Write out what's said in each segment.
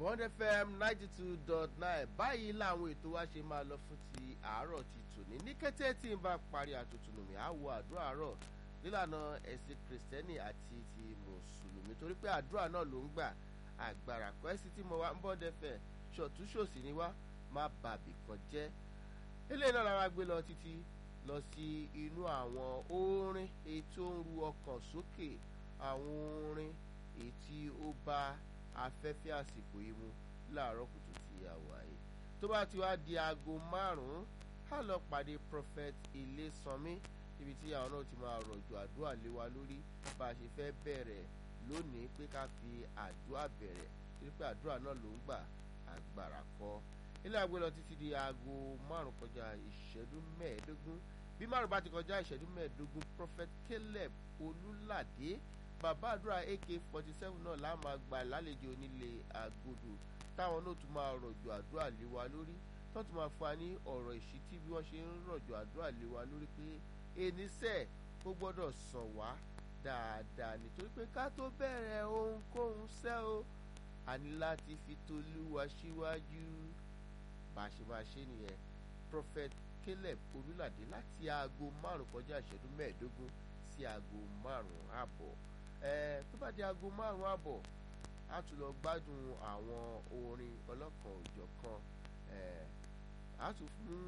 bond fm ninety two dot nine báyìí làwọn ètò wa ṣe máa lọ fún ti àárọ̀ ti tòní ní kété tí n bá parí àtúntò mi á wo àdúrà àárọ̀ nílànà ẹ̀sìn kìrìsìtẹ́nì àti ti mùsùlùmí torí pé àdúrà náà ló ń gbà àgbàrá pẹ́sì tí mo wá ń bond fm ṣọ̀túnṣòsì ni wá má bàbí kan jẹ́ eléyìí náà lára gbé lọ títí lọ sí inú àwọn orin èyí tó ń ru ọkàn sókè àwọn orin èyí tí ó bá afẹ́fẹ́ àsìkò yìí mu láàárọ̀ kùtù tí a wà yìí tó bá ti wá di aago márùn-ún á lọ pàdé prophet Ilésànmí níbi tí àwọn náà ti máa rọ̀jò àdúrà lé wa lórí bá a ṣe fẹ́ bẹ̀rẹ̀ lónìí pé ká fi àdúrà bẹ̀rẹ̀ torí pé àdúrà náà ló ń gbà agbára kọ́ ilé àgbẹ̀ lọ títí di aago márùn kọjá ìṣẹ́jú mẹ́ẹ̀ẹ́dógún bí márùn bá ti kọjá ìṣẹ́jú mẹ́ẹ̀ẹ́dógún prophet Caleb Olúládé bàbá àdúrà ak forty seven náà la máa gbà lálejò onílé àgọ́dọ̀ táwọn náà tún máa rọ̀jò àdúrà lé wa lórí tó tún máa fún wa ní ọ̀rọ̀ ìṣítí bí wọ́n ṣe ń rọ̀jò àdúrà lé wa lórí pé eníṣẹ́ ó gbọ́dọ̀ sàn wá dáadáa nítorí pé ká tó bẹ̀rẹ̀ ohunkóhun ṣẹ́ o a ní láti fi tolúwa síwájú bá a ṣe máa ṣe nìyẹn prophet Caleb Olúládé láti aago márùn kọjá ìṣẹ́jú mẹ́ẹ̀ẹ́dógún sí aago márùn àbọ̀ ẹ tó bá di aago márùn àbọ̀ á tún lọ gbádùn àwọn orin ọlọ́kan òjọ̀kan ẹ á tún fún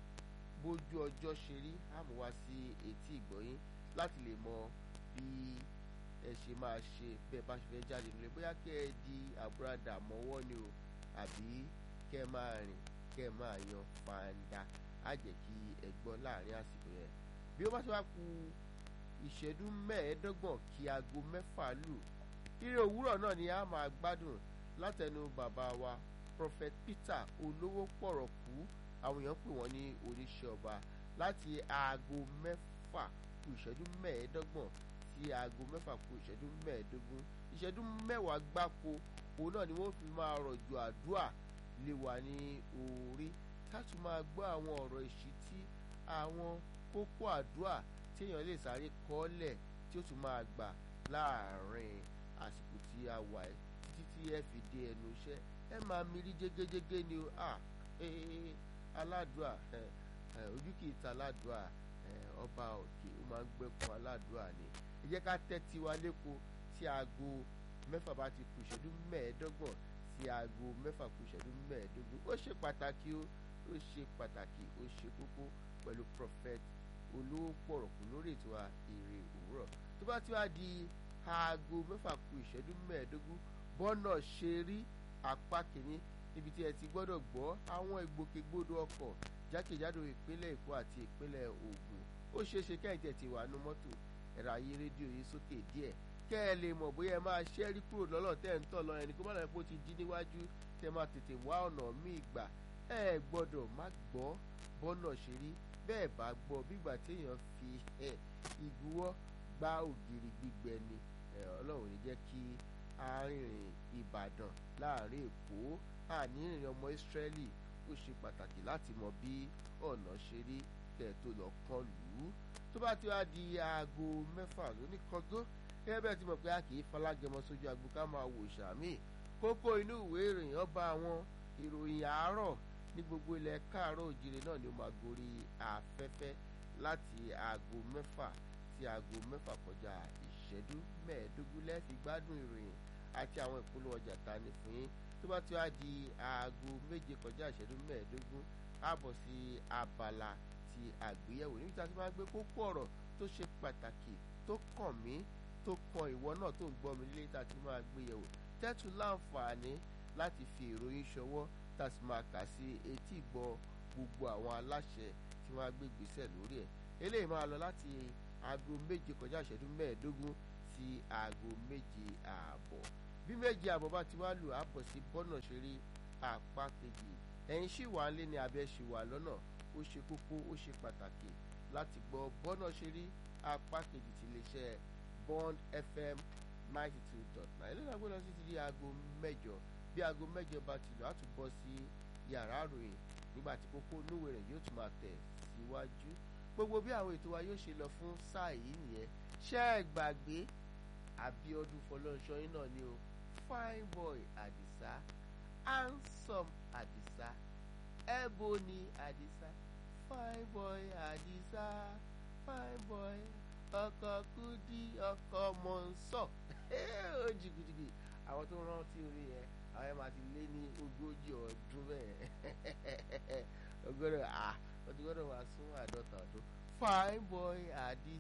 bójú ọjọ́ ṣe rí àmú wá sí etí ìgbọ́yín láti lè mọ bí ẹ ṣe máa ṣe bẹ́ẹ̀ bá ṣe fẹ́ jáde nílé bóyá kẹ́ ẹ di àbúradà mọ́wọ́ ni o àbí kẹ́ ẹ máa rìn kẹ́ ẹ máa yan fàǹdà á jẹ́ kí ẹ gbọ́ láàrin àsìkò yẹn bí ó bá ti wá ku ìṣẹ́jú mẹ́ẹ̀ẹ́dọ́gbọ̀n kí aago mẹ́fà lù ire òwúrọ̀ náà ni a máa gbádùn látẹnu bàbá wa prophet Peter olówó pọ̀rọ̀ kú àwọn èèyàn pè wọ́n ní oníṣẹ́ ọba láti aago mẹ́fà kù ìṣẹ́jú mẹ́ẹ̀ẹ́dọ́gbọ̀n sí aago mẹ́fà kù ìṣẹ́jú mẹ́ẹ̀ẹ́dógún ìṣẹ́jú mẹ́wàá gbáko òun náà ni wọ́n fi máa rọ̀jò àdúà lé wa ní orí ká tún máa gbọ́ àwọn ọ̀rọ̀ ìṣítí àwọn kókó àdúà tí èèyàn lè sáré kọ́lẹ̀ tí ó tún máa gbà láàrin àsìkò tí a wà ẹ́ títí tí ẹ fi dé ẹnu iṣẹ́ ẹ máa mirí jégéjégé ni o à aládùá ojú kì í ta aládùá ọba òkè ó máa ń gbẹ́kun aládùá ni ẹ jẹ́ ká tẹ́tí wa lẹ́kọ̀ọ́ tí aago mẹ́fà bá ti kù ìṣẹ́jú mẹ́ẹ̀ẹ́dọ́gbọ̀n sí aago mẹ́fà kù ìṣẹ́jú mẹ́ẹ̀ẹ́dógún ó ṣe pàtàkì ó ó ṣe pàtàkì ó ṣe kókó pẹ̀lú prophet olówó pọ̀rọ̀kù lórí ètò èrè òwúrọ̀ tó bá ti wá di aago mẹ́fà kù ìṣẹ́jú mẹ́ẹ̀ẹ́dógún bọ́nà ṣe rí apá kìíní níbi tí ẹ ti gbọ́dọ̀ gbọ́ àwọn ìgbòkègbodò ọkọ̀ jákèjádò ìpínlẹ̀ èkó àti ìpínlẹ̀ ògùn ó ṣeé ṣe kẹ́hìntẹ̀ ti wà nú mọ́tò ẹ̀rọ ayé rédíò yìí sókè díẹ̀ kẹ́ ẹ lè mọ̀ bóyá ẹ máa ṣẹ́rí kúrò lọ́lọ́ tẹ́ ń tọ̀ lọ ẹni kó má lọ́ọ́ pé ó ti jí níwájú tẹ́ máa tètè wá ọ̀nà míì gbà ẹ gbọ́dọ̀ má gbọ́ bọ́nà ṣe rí bẹ́ẹ̀ bá gbọ́ bígbà téèyàn fi ìgúwọ́ gbá ògiri gbígbẹ ni ọlọ́run ní jẹ́ kí arìnrìn ìbàdàn láàrin èkó àní ìrìn ọmọ ìsírẹ́lì ó ṣe pàtàkì láti mọ bí ọ̀nà ṣe rí kẹ́ ẹ̀ tó lọ kán lù ú tó bá ti wá di aago mẹ́fà lóní kọ́gán gẹ́gẹ́ bẹ́ẹ̀ ti mọ̀ pé a kì í falágẹmọ sójú agbo ká máa wò sàmì kókó inú ìwé ìròyìn ọba àwọn ìròyìn àárọ̀ ní gbogbo ilẹ̀ káàárọ̀ òjìrè náà ni ó máa gorí afẹ́fẹ́ láti aago mẹ́fà sí aago mẹ́fà kọjá ìṣẹ́jú mẹ́ẹ̀ẹ́dógún lẹ́ẹ̀fi gbádùn ìròyìn àti àwọn ìpolówó ọjà ta ni fún yín tó bá ti wá di aago méje kọjá ìṣẹ́jú mẹ́ẹ̀ẹ́dógún àbọ̀ sí abala ti àgbéyẹ̀wò níbi tí a ti máa gbé kókó ọ̀rọ̀ tó ṣe pàtàkì tó kàn mí tó kan ìwọ náà tó ń gbọ́ mi nílé tá a ti máa gbé yẹ̀wò tẹ́tù láǹfààní láti fi ìròyìn ṣọwọ́ tá a sì máa kà sí etí ìgbọ́ gbogbo àwọn aláṣẹ tí wọ́n á gbé gbèsè lórí ẹ̀ eléyìí máa lọ láti aago méje kọjá ìṣẹ́jú mẹ́ẹ̀ẹ́dógún sí aago méje ààbọ̀ bí méje ààbọ̀ bá ti wá lù àbọ̀ sí bọ́nà ṣeré apá kejì ẹ̀yin ṣì wà lé ní abẹ́ ṣì wà lọ́nà ó ṣe kókó ó ṣe pàtàkì láti gbọ́ bọ́nà ṣeré apá kejì ti lè ṣe Bond FM ninety two dot nine eléyìí náà gbọ́dọ̀ sí ti di aago mẹ́jọ bí aago mẹ́jọ bá ti lọ á tún bọ́ sí yàrá àròyìn nígbà tí kókó núwèé rẹ̀ yóò tún máa tẹ̀ síwájú gbogbo bí àwọn ètò wa yóò ṣe lọ fún sáà yìí nìyẹn ṣẹ́ ẹ gbàgbé Abíọ́dún Fọlọ́runṣọ́ yín náà ni o fine boy Àdìsá handsome àdìsá ebony àdìsá fine boy àdìsá fine boy ọkọ kúdí ọkọ mọ̀nsọ̀ ó jìgìjìgì àwọn tó rántí orí yẹn àwọn yẹn máa ti lé ní ogójì ọdún bẹ́ẹ̀ ọgọ́dọ̀ ah ọdún gbọ́dọ̀ máa sún àádọ́ta ọdún fine boy àdìsá.